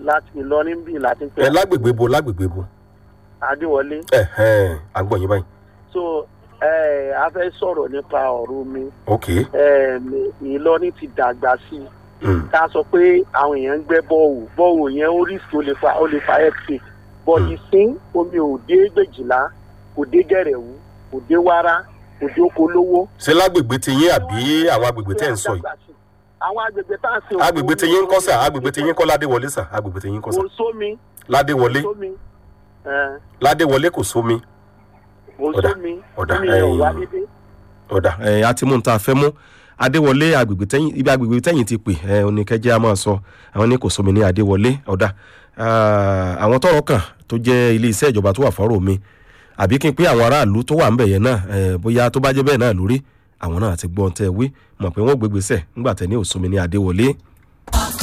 láti ìlọrin bíi láti pẹ ẹ lágbègbè bo lágbègbè bo adéwọlé ẹ ẹ à ń gbọ́ yín báyìí so ẹ a fẹ́ sọ̀rọ̀ nípa ọ̀rọ̀ omi ok ẹ ìlọrin ti dàgbà sí i mm. ká sọ pé àwọn èèyàn ń gbẹ́ bọ́ọ̀wù bọ́ọ̀wù yẹn ó rí sí ó lè fa ó lè fa ẹ̀kẹ́ bọ́ọ̀lì sín omi ò dé gbèjìlá kò dé gẹ̀rẹ̀wú kò dé wárá kò dé okolówó. ṣé lágbègbè ti yín àbí àwọn agbègbè tẹ́ ń sọ yìí àwọn agbègbè tá à ń sìn. agbègbè ti yín ń kọ́ sà agbègbè ti yín kọ́ ládéwọlé sà agbègbè ti yín kọ́ sà kò sómi ládéwọlé kò sómi ẹ, ládéwọlé kò sómi kò Ọ̀dà, sómi ọ̀dà, omi yẹn ò ẹ̀yìn. wá dédé. ọ̀dà ẹ̀ a ti mú un tá a fẹ́ mú adéwọlé agbègbè tẹ́yìn ibi agbègbè tẹ́yìn ti pè ẹ̀ oníkẹ́jẹ́ a máa sọ àwọn ní kò sómi ní adéwọlé ọ̀dà Ah, àwọn tọrọ kàn tó jẹ́ ilé iṣẹ́ ìjọba tó wà fọ́rọ̀ mi àbí kí n pé àwọn aráàlú tó wà ń bẹ̀ yẹn náà ẹ̀ bóyá tó bá jẹ́ bẹ́ẹ̀ náà lórí àwọn náà ti gbọ́n tẹ́ wí mọ̀ pé wọ́n gbégbèsẹ̀ ńgbà tẹ́ ní òsómi ní adéwọlé